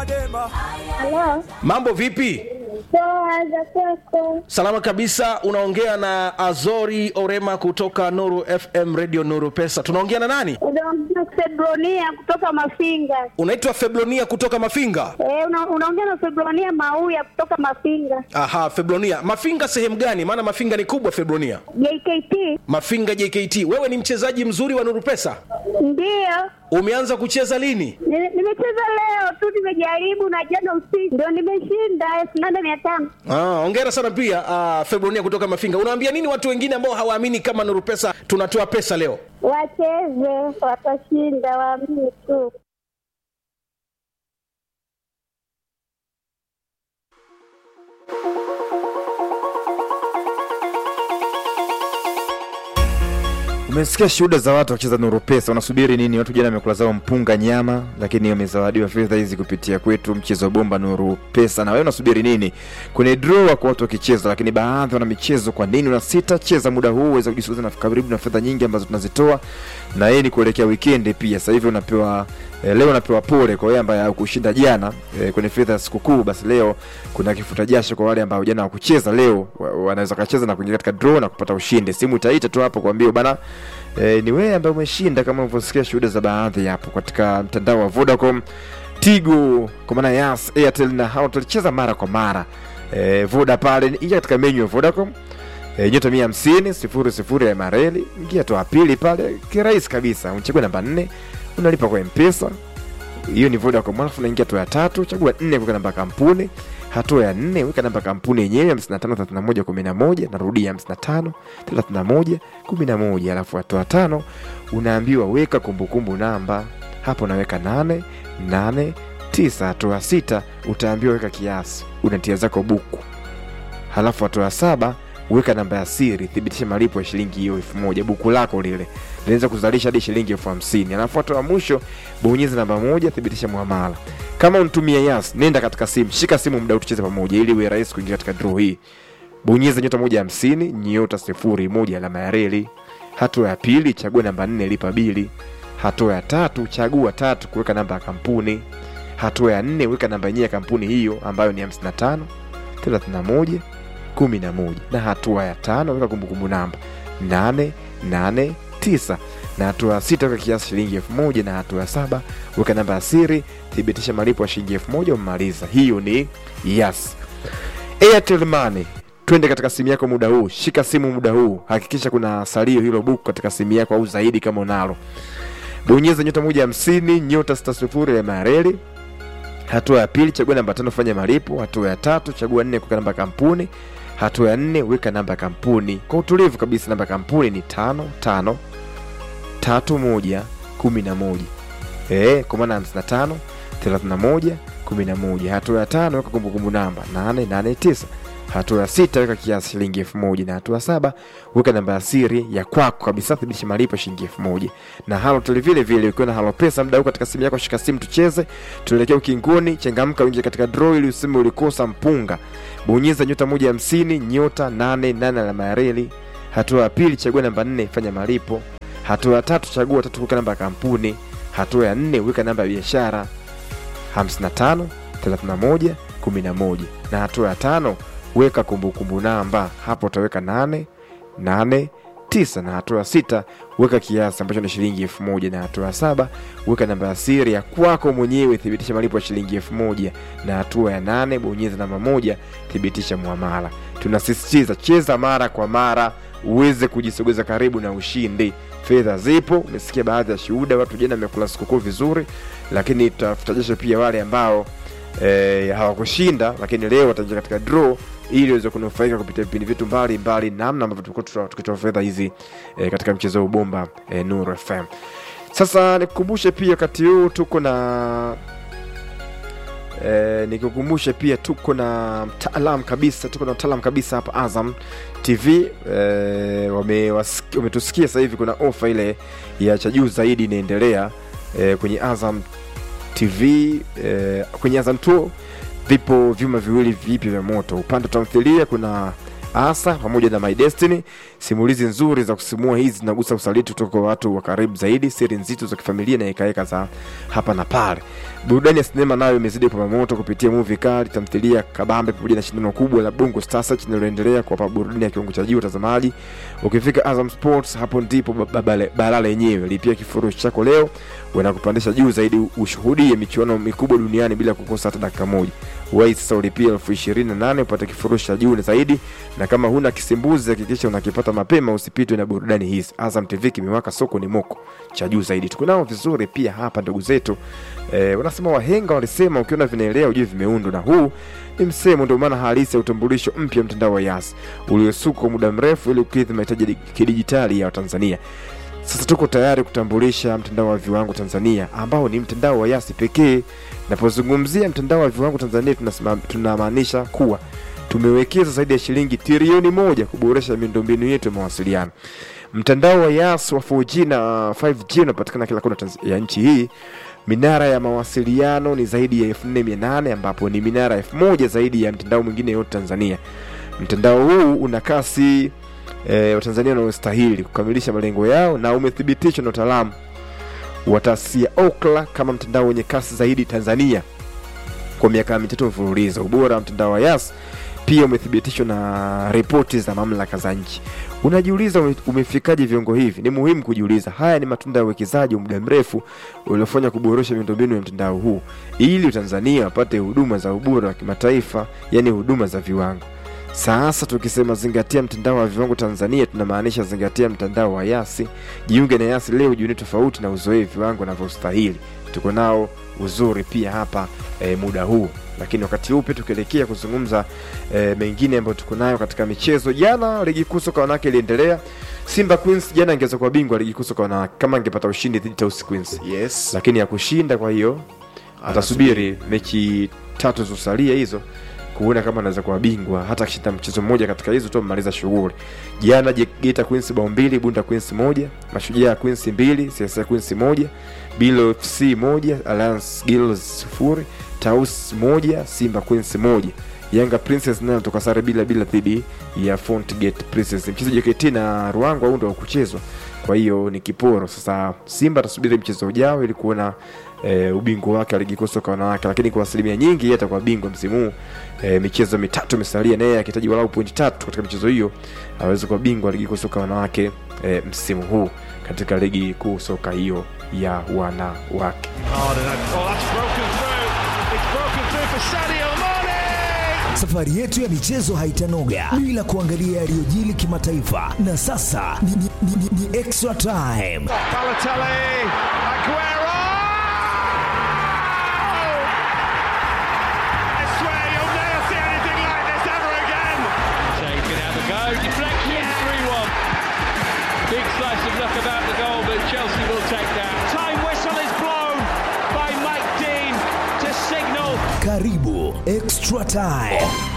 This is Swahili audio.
Halo, Mambo vipi? poa za kwako? Salama kabisa. Unaongea na Azori Orema kutoka Nuru FM Radio Nuru Pesa. Tunaongea na nani? Unaongea Febronia kutoka Mafinga. Unaitwa Feblonia kutoka Mafinga. Eh, una, unaongea na Febronia Mauya kutoka Mafinga. Aha, Feblonia. Mafinga sehemu gani? Maana Mafinga ni kubwa Feblonia. JKT Mafinga JKT. Wewe ni mchezaji mzuri wa Nuru Pesa. ndiyo Umeanza kucheza lini? Ni- nimecheza leo tu, nimejaribu na jana usiku ndio nimeshinda elfu nane mia tano. Ah, hongera sana pia ah, Febronia kutoka Mafinga. Unaambia nini watu wengine ambao hawaamini kama Nuru Pesa tunatoa pesa leo? Wacheze, watashinda, waamini tu. Umesikia shuhuda za watu wakicheza Nuru Pesa, unasubiri nini? Watu jana wamekula zao mpunga nyama, lakini wamezawadiwa fedha hizi kupitia kwetu mchezo bomba Nuru Pesa. Na wewe unasubiri nini? Kwenye draw wako watu wakicheza, lakini baadhi wana michezo. Kwa nini unasita? Cheza muda huu uweze kujisuza na karibu na fedha nyingi ambazo tunazitoa, na yeye ni kuelekea weekend pia. Sasa hivi unapewa eh, leo unapewa pole kwa wewe ambaye hukushinda jana eh, kwenye fedha ya sikukuu. Basi leo kuna kifuta jasho kwa wale ambao jana hawakucheza, leo wa- wanaweza kacheza na kuingia katika draw na kupata ushindi. Simu itaita tu hapo kuambia bana E, ni wewe ambaye umeshinda kama ulivyosikia shuhuda za baadhi hapo katika mtandao wa Vodacom, Tigo kwa maana Yas, Airtel na Halotel. Cheza mara kwa mara e, Voda pale, ingia katika menu ya Vodacom e, nyota mia hamsini sifuri sifuri ya mareli, ingia toa pili pale, kirahisi kabisa, uchague namba nne, unalipa kwa Mpesa hiyo ni Vodacom. Alafu unaingia hatua ya tatu, chagua nne, weka namba ya kampuni. Hatua ya nne, weka namba ya kampuni yenyewe 553111, narudia 553111. Alafu hatua ya tano, unaambiwa weka kumbukumbu namba, hapo unaweka 8 8 9. Hatua ya sita, utaambiwa weka kiasi, unatia zako buku. Halafu hatua ya saba weka namba ya siri, thibitisha malipo ya shilingi hiyo elfu moja buku lako lile linaweza kuzalisha hadi shilingi elfu hamsini alafu hatua ya mwisho bonyeza namba moja thibitisha muamala kama unatumia yas nenda katika simu shika simu muda tucheze pamoja ili iwe rahisi kuingia katika draw hii bonyeza nyota moja hamsini nyota sifuri moja alama ya reli hatua ya pili chagua namba nne lipa bili hatua ya tatu chagua tatu kuweka namba ya kampuni hatua ya nne weka namba yenyewe ya kampuni hiyo ambayo ni 55 31 11 na hatua ya tano weka kumbukumbu namba 889 na hatua ya sita weka kiasi shilingi elfu moja na hatua ya saba weka namba ya siri thibitisha malipo ya shilingi elfu moja umemaliza hiyo ni yes airtel money twende katika simu yako muda huu shika simu muda huu hakikisha kuna salio hilo buku katika simu yako au zaidi kama unalo bonyeza nyota moja hamsini nyota sita sifuri ya mareli hatua ya pili chagua namba tano fanya malipo hatua ya tatu chagua nne kuweka namba ya kampuni hatua ya nne weka namba ya kampuni kwa utulivu kabisa namba ya kampuni ni tano tano tatu moja kumi na moja Eh, kwa maana hamsini na tano thelathini na moja kumi na moja hatua ya tano weka kumbukumbu namba nane nane tisa hatua ya sita weka kiasi shilingi elfu moja na hatua ya saba weka namba ya siri ya kwako kabisa thibitisha malipo shilingi elfu moja na halotel vile vile ukiwa na halo pesa mda huu katika simu yako shika simu tucheze tuelekea ukingoni changamka uingie katika draw ili useme ulikosa mpunga bonyeza nyota moja hamsini nyota nane nane alama ya reli hatua ya pili chagua namba nne fanya malipo hatua ya tatu chagua tatu weka namba ya kampuni hatua ya nne weka namba ya biashara 55 31 11 na hatua ya tano weka kumbukumbu namba hapo utaweka 8 8 9 na hatua ya sita weka kiasi ambacho ni shilingi elfu moja na hatua ya saba weka namba ya siri ya kwako mwenyewe thibitisha malipo ya shilingi elfu moja na hatua ya nane bonyeza namba moja thibitisha muamala tunasisitiza cheza mara kwa mara uweze kujisogeza karibu na ushindi fedha zipo umesikia baadhi ya shuhuda watu jana wamekula sikukuu vizuri lakini tutafutajisha pia wale ambao eh, hawakushinda lakini leo wataingia katika draw ili waweze kunufaika kupitia vipindi vyetu mbalimbali namna ambavyo tulikuwa tuta- tukitoa fedha hizi eh, katika mchezo wa ubomba eh, Nuru FM. Sasa nikukumbushe pia wakati huu tuko na eh, nikukumbushe pia tuko na mtaalam kabisa tuko na mtaalam kabisa hapa Azam TV eh, wamewasiki- wametusikia sasa hivi kuna ofa ile ya cha juu zaidi inaendelea eh, kwenye Azam TV eh, kwenye Azam 2 vipo vyuma viwili vipya vya moto. Upande wa tamthilia kuna asa pamoja na my destiny simulizi nzuri za kusimua hizi zinagusa usaliti kutoka kwa watu wa karibu zaidi siri nzito za kifamilia na hekaheka za hapa na pale burudani ya sinema nayo imezidi kwa moto kupitia movie kali tamthilia kabambe pamoja na shindano kubwa la bongo stars linaloendelea kuwapa burudani ya kiwango cha juu watazamaji ukifika azam sports hapo ndipo ba- ba- balaa lenyewe lipia kifurushi chako leo wanakupandisha juu zaidi ushuhudie michuano mikubwa duniani bila kukosa hata dakika moja wai sasa ulipia elfu ishirini na nane upate kifurushi cha juu zaidi na kama huna kisimbuzi hakikisha unakipata mapema usipitwe na burudani hizi azam tv kimewaka soko ni moko cha juu zaidi tuko nao vizuri pia hapa ndugu zetu eh, wanasema wahenga walisema ukiona vinaelea ujue vimeundwa na huu ni msemo ndio maana halisi ya utambulisho mpya mtandao wa yas uliosukwa kwa muda mrefu ili kukidhi mahitaji ya kidijitali ya watanzania sasa tuko tayari kutambulisha mtandao wa viwango Tanzania ambao ni mtandao wa Yasi pekee. Napozungumzia mtandao wa viwango Tanzania tunasema- tunamaanisha kuwa tumewekeza zaidi ya shilingi trilioni moja kuboresha miundombinu yetu ya mawasiliano. Mtandao wa Yas wa 4G na 5G unapatikana kila kona Tanz- ya nchi hii. Minara ya mawasiliano ni zaidi ya 4800 ambapo ni minara 1000 zaidi ya mtandao mwingine yote Tanzania. Mtandao huu una kasi e, watanzania wanaostahili kukamilisha malengo yao na umethibitishwa na utaalamu wa taasisi ya Ookla kama mtandao wenye kasi zaidi Tanzania kwa miaka mitatu mfululizo. Ubora wa mtandao wa Yas pia umethibitishwa na ripoti za mamlaka za nchi. Unajiuliza ume- umefikaje viwango hivi? Ni muhimu kujiuliza. Haya ni matunda ya uwekezaji wa muda mrefu uliofanya kuboresha miundombinu ya mtandao huu ili Watanzania wapate huduma za ubora wa kimataifa, yani huduma za viwango. Sasa tukisema zingatia mtandao wa viwango Tanzania, tunamaanisha zingatia mtandao wa Yasi. Jiunge na Yasi leo, jioni tofauti na uzoee viwango navyostahili. Tuko nao uzuri pia hapa e, muda huu, lakini wakati huu pia tukielekea kuzungumza e, mengine ambayo tuko nayo katika michezo. Jana ligi kuu soka wanawake iliendelea. Simba Queens jana ingeweza kuwa bingwa ligi kuu soka wanawake kama angepata ushindi dhidi ya Tausi Queens, yes lakini ya kushinda, kwa hiyo atasubiri mechi tatu zilizosalia hizo kuona kama anaweza kuwa bingwa hata akishinda mchezo mmoja katika hizo tu amemaliza shughuli jana Je- Geita Queens bao mbili Bunda Queens moja Mashujaa Queens mbili CSA Queens moja Bilo FC moja Alliance Girls sifuri Taus moja Simba Queens moja Yanga Princess nayo toka sare bila bila dhidi ya Fontgate Princess. Mchezo JKT na Ruangwa huu ndio wa kuchezwa, kwa hiyo ni kiporo. Sasa Simba atasubiri mchezo ujao ili kuona e, ubingwa wake wa ligi kuu soka wanawake, lakini kwa asilimia nyingi yeye atakuwa bingwa msimu huu. E, michezo mitatu imesalia, naye akihitaji walau pointi tatu katika michezo hiyo aweze kuwa bingwa wa ligi kuu soka wanawake e, msimu huu katika ligi kuu soka hiyo ya wanawake. hard and that- oh, that's broken through. It's broken through for Sadio Mane. Safari yetu ya michezo haitanoga bila kuangalia yaliyojili kimataifa, na sasa ni, ni, ni, ni, ni extra time. Balotelli, Aguero. I swear you'll never see anything like this ever again. Shea can have a go. Deflection, 3 1. Big slice of luck about the goal, but Chelsea will take that. Time whistle is blown by Mike Dean to signal Karibu extra time.